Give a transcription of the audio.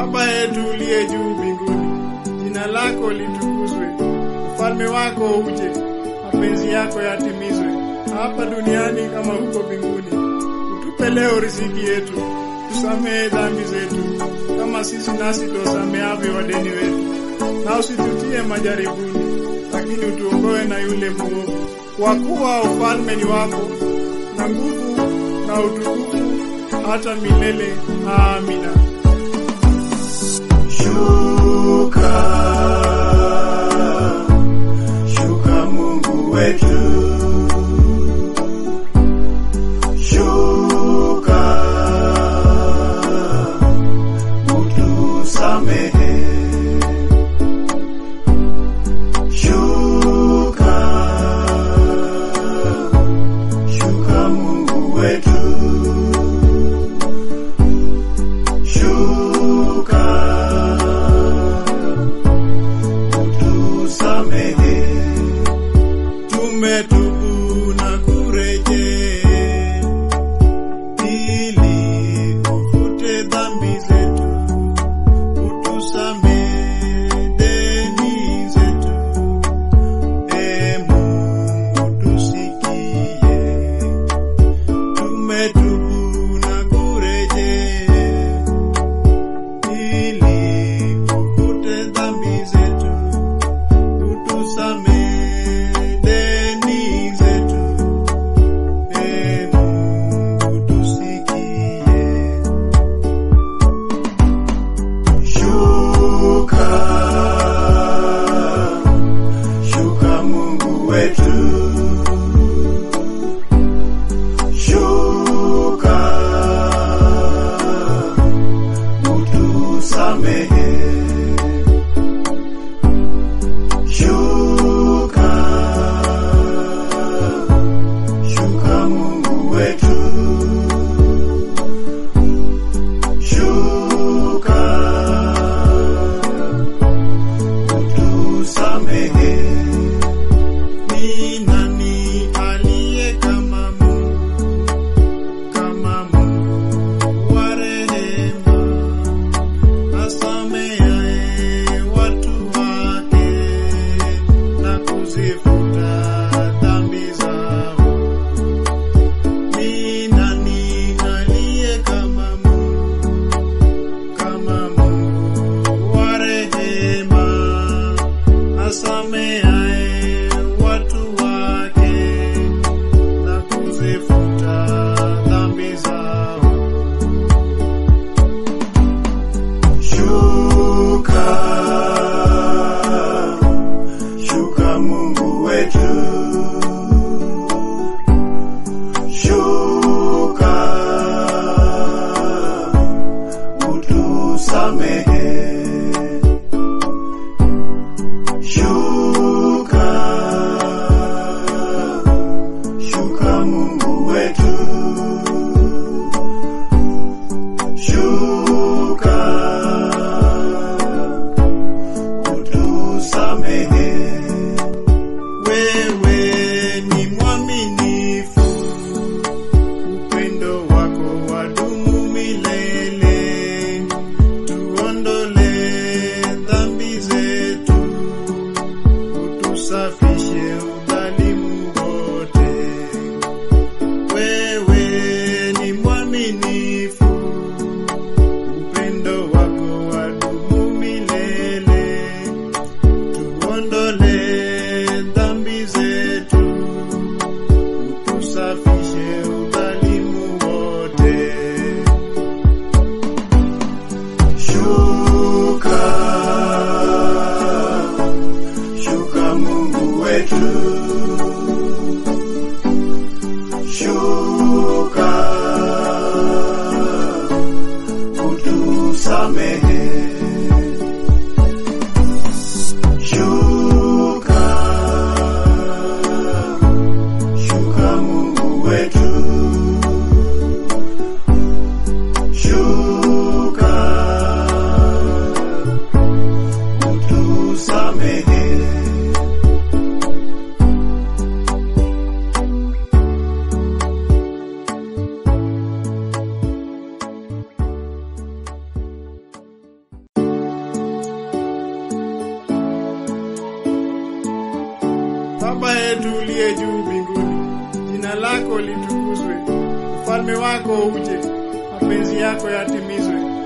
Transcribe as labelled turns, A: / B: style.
A: Baba yetu uliye juu mbinguni, jina lako litukuzwe, ufalme wako uje, mapenzi yako yatimizwe hapa duniani kama huko mbinguni. Utupe leo riziki yetu, tusamehe dhambi zetu kama sisi nasi tuwasamehavyo wadeni wetu, na usitutie majaribuni, lakini utuokoe na yule mwovu, kwa kuwa ufalme ni wako na nguvu na utukufu hata milele. Amina.
B: Shuka, shuka Mungu wetu. Shuka, utusamehe. Shuka, shuka Mungu wetu. Shuka, utusamehe. Tumetubu na kurejea ili ufute dhambi zetu, utusamehe deni zetu. E Mungu tusikie, tumetubu na kurejea ili ufute dhambi zetu, utusamehe deni zetu. E Mungu tusikie. Shuka, shuka Mungu wetu. Shuka, utusamehe. Shuka, shuka Mungu wetu. Shuka, utusamehe. Ni nani aliye kama Mungu, kama Mungu wa rehema, asamehaye watu wake na kuzifuta dhambi zao? Ni nani aliye kama Mungu, kama Mungu wa rehema, asamehaye watu wake na kuzifuta dhambi zao? Shuka, shuka Mungu wetu. Shuka, utusamehe. Shuka, shuka Mungu wetu. Shuka, utusamehe. Wewe ni mwaminifu, upendo wako wadumu milele. Tuondole dhambi zetu, utusafishe udhalimu wote. Wewe ni mwaminifu, upendo wako wadumu milele. Tuondole dhambi zetu, utusafishe udhalimu wote. Shuka, shuka Mungu wetu. Shuka, utusamehe. Shuka, shuka Mungu wetu. Shuka, utusamehe.
A: yetu uliye juu mbinguni, jina lako litukuzwe, ufalme wako uje, mapenzi yako yatimizwe